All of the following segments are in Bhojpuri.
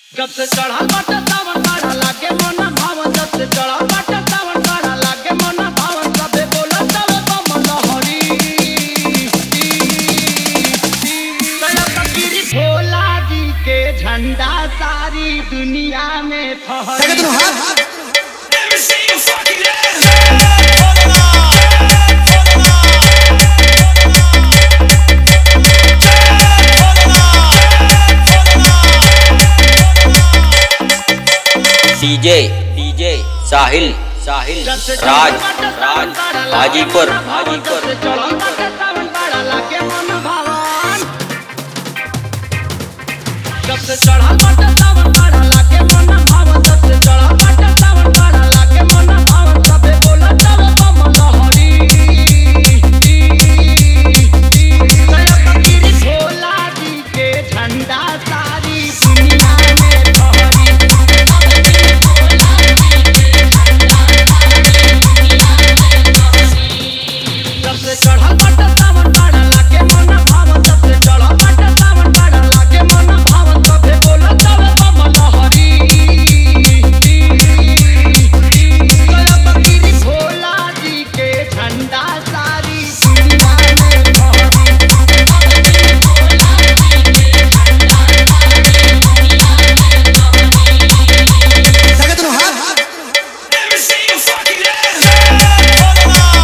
जब से चढ़ल बाटे सावन बाड़ा लागे मन भावन जब से चढ़ल बाटे सावन बाड़ा लागे मन भावन सबे बोलत तवे बम लहरी दया फकीरी भोला जी के झंडा सारी दुनिया में फहरी Let me see you fucking ass. DJ DJ Sahil Sahil जब से चढ़ल राज बाटे सावन राज बाड़ा लागे हाजीपुर मन भावन, जब से हाजीपुर चढ़ल बाटे सावन बाड़ा लागे मन भावन जब से चढ़ल बाटे सावन बाड़ा लागे मन भावन जब से चढ़ल बाटे सावन बाड़ा लागे मन भावन सबे बोलत तवे बम लहरी दया फकीरी भोला जी के झंडा सारी दुनिया में फहरी जब से चढ़ल बाटे सावन बाड़ा लागे मन भावन जब से चढ़ल बाटे सावन बाड़ा लागे मन भावन सबे बोलत तवे बम लहरी दया फकीरी भोला जी के झंडा सारी दुनिया में फहरी Let me see you fucking ass.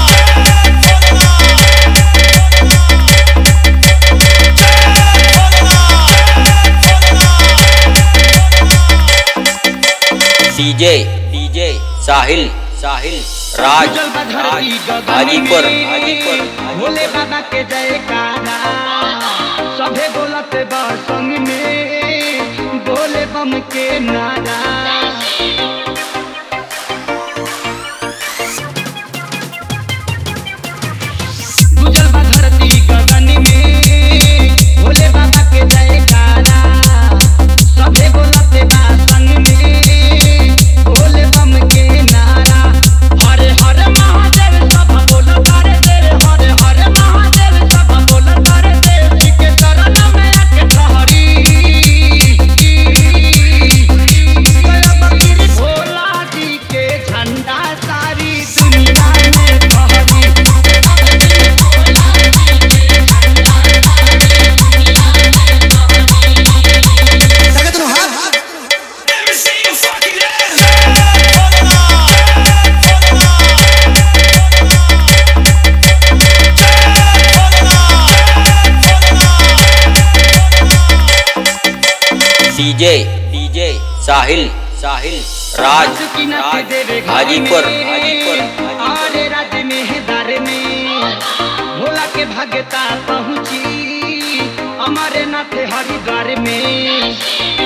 DJ DJ Sahil Sahil Raj जल बधरती राज गगन हाजीपुर में, हाजीपुर भोले बाबा के जयकारा सभे बोलत बा संग में बोले बम के नारा गुजल बा धरती गगन में भोले बाबा के जयकारा सभे बोलत बा संग में भोले बम के नारा हरे हरे महादेव सब बोलत रे देव हरे हरे महादेव सब बोलत रे देव जी के चरण में आके ठहरी गया बकरी भोला जी के झंडा सारी दुनिया में फहरी Let me see you fucking ass. DJ DJ Sahil Sahil Raj Raj Hajipur Hajipur आरे राज्य में है दर में भोला के भगता पहुँची हमारे नाथ हरिद्वार में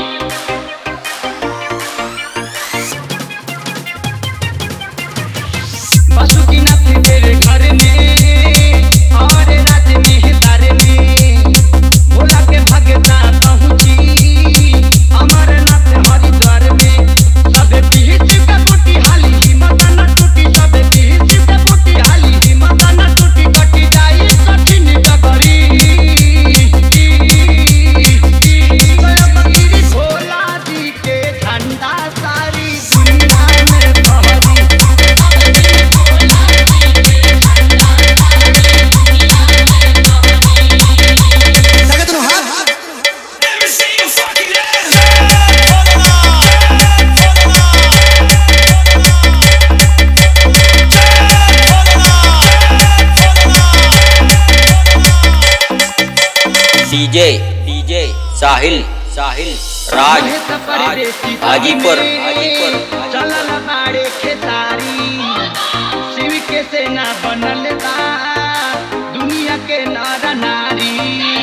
बासुकीनाथ तेरे घर में हमारे राज्य में है दर में भोला के भगता पहुँची हमारे नाथ हरिद्वार में सबे पीछ के बूटी हाली हिम्मत न टूटी सबे पीछ के बूटी हाली हिम्मत न टूटी कटी जाई कठिन डगरी गया बकरी भोला जी के झंडा सारी दुनिया में फहरी Let me see you fucking ass. DJ DJ Sahil Sahil Raj Raj Hajipur Hajipur चलल बाड़े खेसारी शिव के सेना बनल बा दुनिया के नर नारी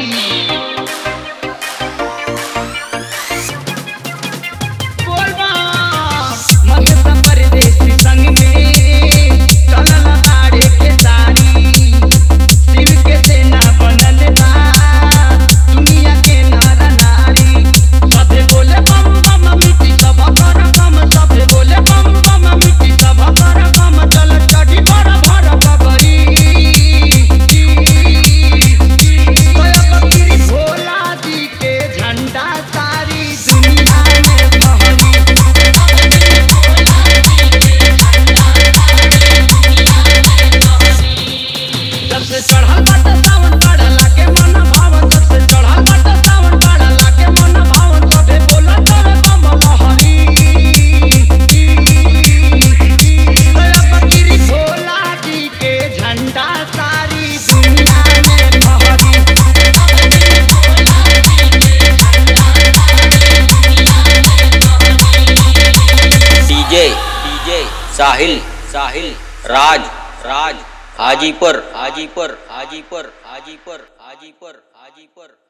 बोलबा महेश परदेसी संग में चलल बाड़े खेसारी शिव के सेना बनल बा दुनिया के नर नारी सभे बोले बम बम मिट्टी सब कर कम सभे बोले बम बम मिट्टी सब कर कम चल चढ़ी भर भर बबरी गुंडा सारी दुनिया में बहरी डीजे डीजे साहिल साहिल राज राज हाजीपुर हाजीपुर हाजीपुर हाजीपुर हाजीपुर हाजीपुर